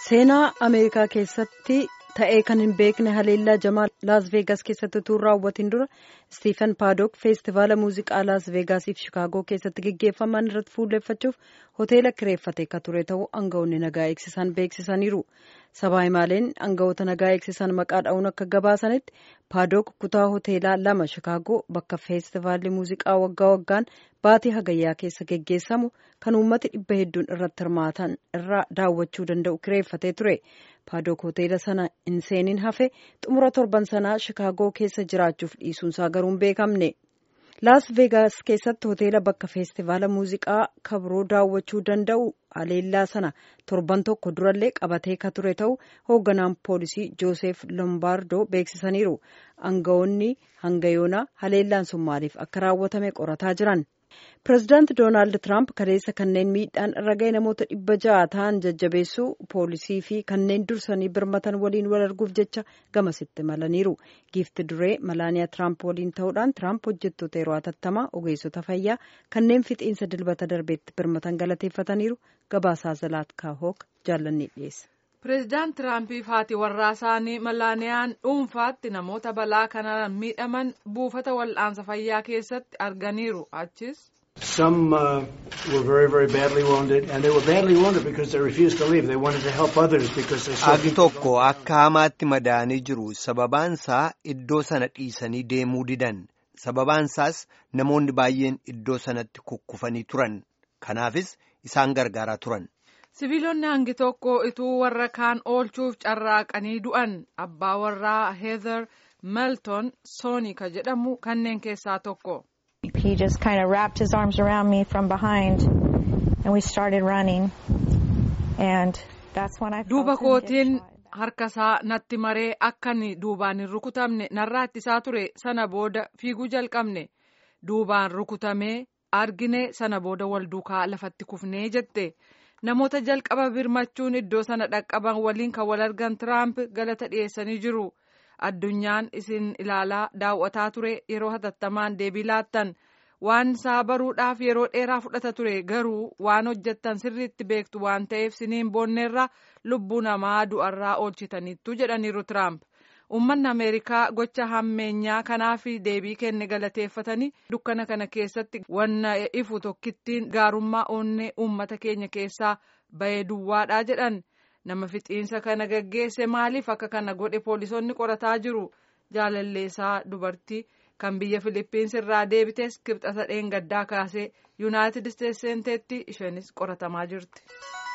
seenaa ameerikaa keessatti ta'ee kan hin beekne haleellaa jamaa laas veegaas keessatti utuu raawwatiin dura istiifen paadook feestivaala muuziqaa laas veegaasiif shikaagoo keessatti gaggeeffaman irratti fuulleeffachuuf hoteela kireeffate ka ture ta'uu aangawoonni nagaa eegsisan beeksisaniiru sabaa himaaleen aangawoota nagaa eegsisan maqaa dha'uun akka gabaasanitti paadook kutaa hoteelaa lama shikaagoo bakka feestivaalli muuziqaa waggaa waggaan baatii hagayyaa keessa geggeessamu kan uummati dhibba hedduun irratti hirmaatan irraa daawwachuu danda'u kireeffatee ture paadook hoteela sana hin seeniin hafe xumura torban sanaa shikaagoo keessa jiraachuuf dhiisuunsaa garuu hin beekamne laas veegaas keessatti hoteela bakka feestivaala muuziqaa kabroo daawwachuu danda'u haleellaa sana torban tokko durallee qabatee ka ture ta'u hoogganaan poolisii jooseef lombaardoo beeksisaniiru aangawoonni hanga yoonaa haleellaan sun maaliif akka raawwatame qorataa jiran. pireezidaanti doonaald tiraamp kaleessa kanneen miidhaan irra ga'e namoota dhibba ja'a ta'an jajjabeessuu poolisii fi kanneen dursanii birmatan waliin wal arguuf jecha gamasitti malaniiru giifti duree malaaniyaa tiraamp waliin ta'uudhaan tiraamp hojjettoota yeroo hatattamaa ogeessota fayyaa kanneen fixiinsa dilbata darbeetti birmatan galateeffataniiru gabaasaa zalaatkaa hook jaallanni dhiyeessa. pireezidaant tiraampiif haati warraa isaanii malaaniyaan dhuunfaatti namoota balaa kanaan miidhaman buufata wal'aansa fayyaa keessatti arganiiru achis. Some uh, were very, very badly wounded, and they were badly wounded because they refused to leave. They wanted to help others because they saw Agi tokko akka hamaatti madaa'anii jiru. Sababaansaa iddoo sana dhiisanii deemuu didan. Sababaansaas namoonni baay'een iddoo sanatti kukkufanii turan. Kanaafis isaan gargaaraa turan. sibiilonni hangi tokko ituu warra kaan oolchuuf carraaqanii du'an abbaa warraa heather melton soonika jedhamu kanneen keessaa tokko. He just kind of wrapped his arms around me from behind and we started running and that's when I duuba felt him get kootiin shot. harkasaa natti maree akkan duubaan hin rukutamne narraa ittisaa ture sana booda fiiguu jalqabne duubaan rukutamee argine sana booda wal duukaa lafatti kufnee jette. namoota jalqaba birmachuun iddoo sana dhaqqaban waliin kan wal argan tiraamp galata dhiyeessanii jiru addunyaan isin ilaalaa daawwataa ture yeroo hatattamaan deebii laattan waan isaa baruudhaaf yeroo dheeraa fudhata ture garuu waan hojjettan sirriitti beektu waan ta'eef siniin boonneerra lubbuu namaa du'arraa oolchitaniittu jedhaniiru tiraamp uummanni ameerikaa gocha hammeenyaa kanaaf deebii kenne galateeffatanii dukkana kana keessatti wanna ifu tokkittiin gaarummaa onnee uummata keenya keessaa bahee duwwaadha jedhan nama fixiinsa kana gaggeesse maaliif akka kana godhe poolisoonni qorataa jiru jaalalleessaa dubartii kan biyya filiippiins irraa deebitees kibxata dheengaddaa kaasee yuunaayitid isteetsi seenteetti isheenis qoratamaa jirti.